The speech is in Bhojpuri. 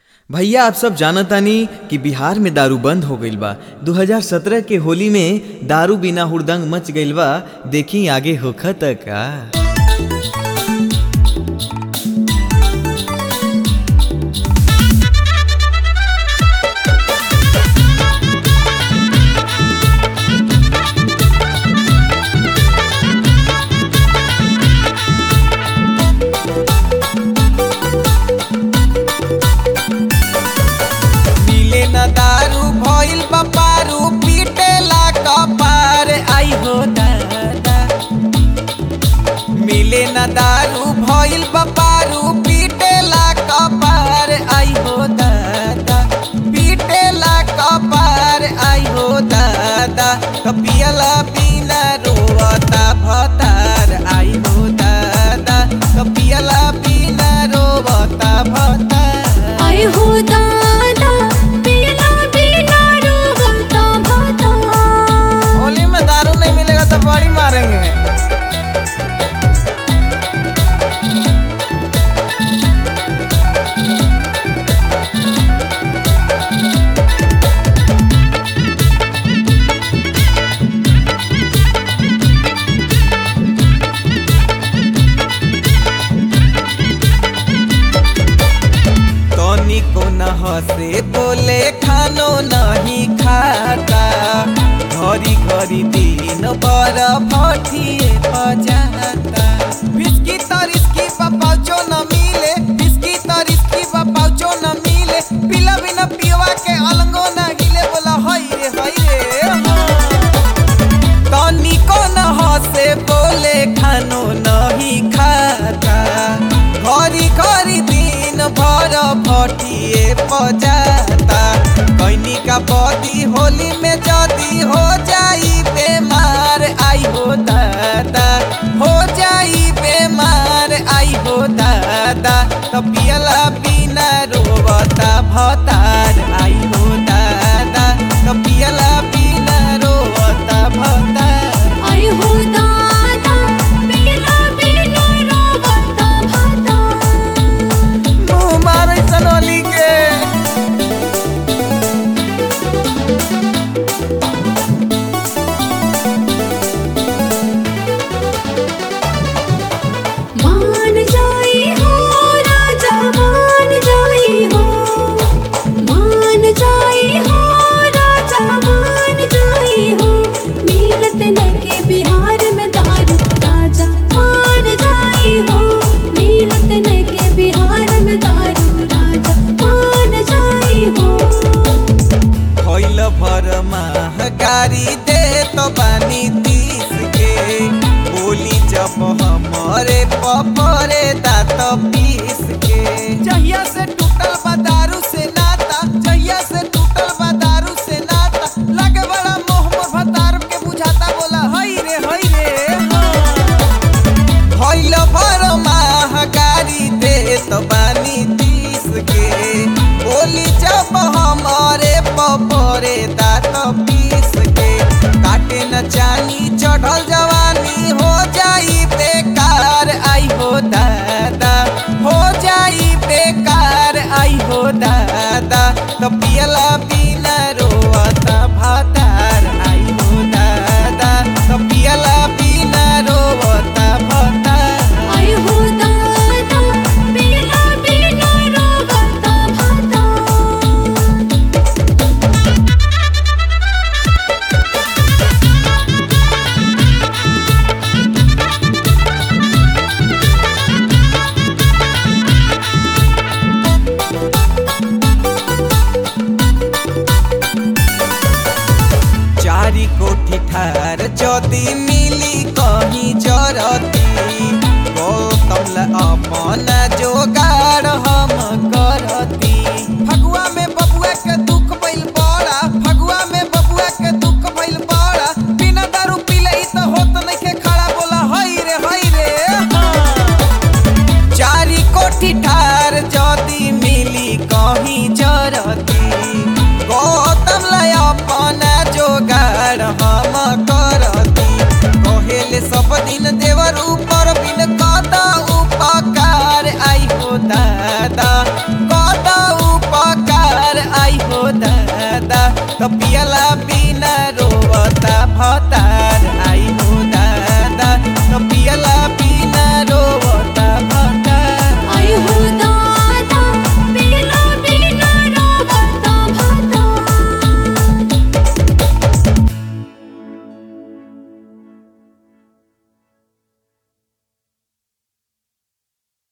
भैया आप सब जानतानी कि बिहार में दारू बंद हो गईल बा 2017 के होली में दारू बिना हुड़दंग मच गईल बा देखी आगे होखत का मिले न दारू भइल बपारू पीटेला कपार आई हो दादा मिले न दारू भइल बपारू पीटेला कपार आई हो दादा पीटेला कपार आई हो दादा कपियला बिना रोवता भतार आई हो दादा कपियला बिना रोवता भतार आय हो दादा पीला पीला रोवता भाता होली में दारू नहीं मिलेगा तो बड़ी मारेंगे तनी को न हंसे बोले खानो नहीं खाता घरी घरी दिन पर भटिए बजाता बिस्की तरिस्की पाउचो न मिले बिस्की तरिस्की पाउचो न मिले पिला बिना पियवा के अलंगो न हिले बोला हई रे हई रे तनी को न हंसे बोले खानो नहीं खाता घरी घरी दिन भर भटिए बजाता कैनी का बदी होली में जदी हो जाई बेमार आई हो दादा हो जाई बेमार आई हो दादा तो पियला बिना रोवता भतार आई हो दादा तो पियला बिना रोवता भतार आय हो दादा पीला पीला रोवता भाता मुँह मारे सनोली के मान जाई हो राजा मान जाई हो मान जाई हो राजा मान जाई हो मिलत नके बिहार में दारू राजा मान जाई हो मिलत नके बिहार में दारू राजा मान जाई हो होइल भर महगारी दे तो बानी तीस के बोली जब हमारे पपरे दात पीस के जहिया से टूटल बा दारू से नाता जहिया से टूटल बा दारू से नाता लगे बड़ा मोह मोह भतार के बुझाता बोला हई रे हई रे हाँ। होइल भर महगारी दे तो बानी तीस के बोली जब हमारे पपरे दात पीस के काटे न चानी चढ़ल जवा